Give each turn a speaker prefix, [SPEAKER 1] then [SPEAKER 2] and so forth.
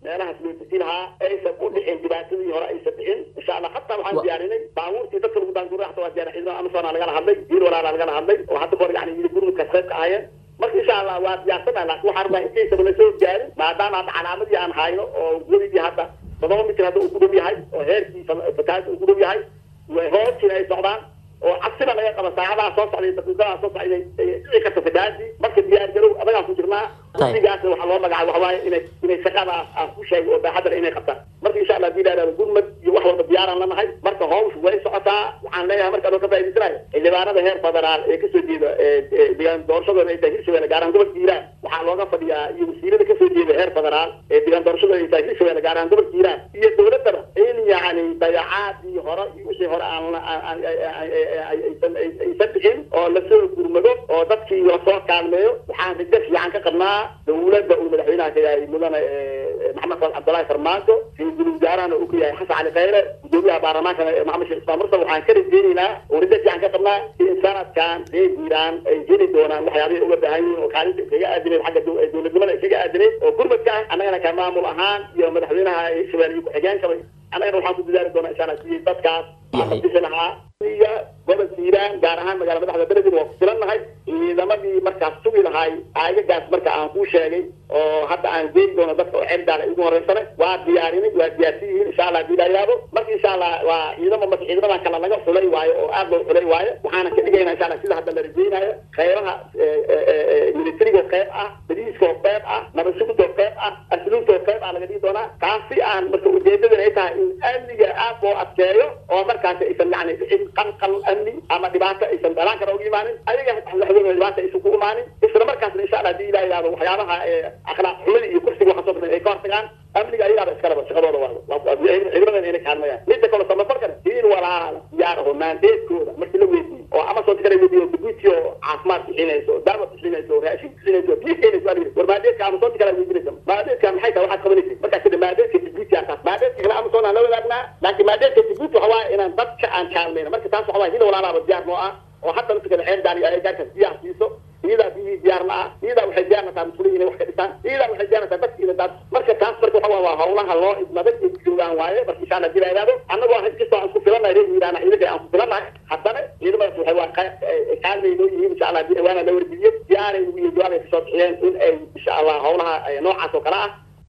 [SPEAKER 1] meelahaas loo deji lahaa aysan u dhicin dhibaatadii hore aysan dhicin insha allah hataa waxaan diyaarinay baabuurtii dadka lagu daanguray hata waa diyaar ciidamada amazona lagala hadlay diin walaala lagala hadlay oo hadda kahor yani yidi gurmudkaas qayb ka ahaayeen marka insha allah waa diyaarsana laakin waxaan rabaa intaysaba la soo gaarin maadaama hadda calaamadii aan hayno oo weligii hadda todoba mitir hadda uu ku dhow yahay oo heerkii fatahaada uu ku dhow yahay hoosina ay socdaan oo cabsina laga qaba saacadaha soo socday daqiiqadaha soo socday dhici karta fatahaadii marka diyaar garow adagaan ku jirnaa guddigaasna waxaa loo magacaay waxa waaye inay inay shaqadaas aan ku sheegay oo baaxadana inay qabtaan marka insha allah hadii la yidhahdo gurmad iyo wax walba diyaaraan lanahay marka hawshu way socotaa waxaan leeyahay marka anoo ka faa'idaysanayo xildhibaanada heer federaal ee kasoo jeeda deegaan doorashadooda ay tahay hirshabelle gaar ahaan gobolka hiiraan waxaa looga fadhiyaa iyo wasiirada kasoo jeeda heer federaal ee deegaan doorashadooda ay tahay hirshabelle gaar ahaan gobolka hiiraan iyo dowladaba in yani dayacaadii hore iyo wixii hore aan aysan dhicin oo lasoo gurmado oo dadkii lasoo kaalmeeyo waxaan rajo fiican ka qabnaa dawladda uu madaxweynaha ka yahay mudane maxamed saad cabdullaahi farmaajo ra-iisul wasaarahana uu ka yahay xasan cali khayre gudoomiyaha baarlamaankana maxamed sheekh ismaan mursal waxaan ka rajeynaynaa oo rajo fiican ka qabnaa in sanadkan reer hiiraan ay heli doonaan waxyaabihi uga baahan yihiin oo kaalinta kaga aadineed xagga dowladnimada ay kaga aadineed oo gurmadka ah annagana ka maamul ahaan iyo madaxweynaha hirshabelle iyo ku-xigeenkaba annagana waxaan ku dadaali doonaa insha allah sidii dadkaas bixi lahaa iyo gobolka hiiraan gaar ahaan magaala madaxda beledin waa ku filannahay ciidamadii markaas sugi lahay aagagaas marka aan kuu sheegay oo hadda aan geeni doono dadka oo cerdaal ay ugu horeysane waa diyaarinay waa diyaarsan yihiin insha allah hadii la yidhaahdo marka insha allah waa ciidamo marka ciidamadan kale laga xulay waayo oo aad loo xulay waayo waxaana ka dhigaynaa insha allah sida hadda la rajeynayo qeybaha militariga oo qeyb ah badiiska oo qeyb ah nabasugida oo qeyb ah asluubta oo qeyb ah laga dhigi doonaa taasi aan marka ujeedadan ay tahay in amniga aad loo adkeeyo oo markaasi aysan yani dhicin qalqal amni ama dhibaato aysan dhalaan kara uga imaanin ayaga madaxweyne dhibaata aysan ku imaanin isla markaasna insha allah hadii ilaha yidhahdo waxyaabaha akhlaaq xumada iyo kursiga waxa soo badan ay ka hortagaan amniga ayagaaba iskalaba shaqadooda waa ciidamadan inay kaalmayaan midda kale samafalkana diin walaala diyaar aho maandeedkooda markii la weydiiyo oo amazon kala weydiiyo dabuuti oo caafimaad bixinayso daawa bixinayso raashin bixinayso biyo keenayso waa war maandeedka amazon kala weydiinaysa maandeedka maxay tahay waxaad qabanaysa markaas kada maandeedka dabuuti aan taas maandeedka kale amazon aan la wadaagnaa laakiin maandeedka dabuuti waxa waaye inaan dadka aan kaalmayna marka taas waxa waaye hil walaalaaba diyaar noo ah oo hadda dadka kale ceerdaan iyo agagaarkaas diyaar siiso iyadaa biyihii diyaar la ah iyadaa waxay diyaarnataa muslimin inay wax ka dhisaan iyadaa waxay diyaarnataa dadka ina daad marka taas marka waxa waa hawlaha loo idmaday ay joogaan waaye marka insha allah dila yidhahdo annagoo had kastoo aan ku filannahay reer hiiraana ciidanka aan ku filannahay haddana ciidamadaas waxay waa kaalmay noo yihiin insha allah waana la wargeliyey diyaaray iyo jawaabay kasoo bixiyeen in ay insha allah hawlaha noocaas oo kale ah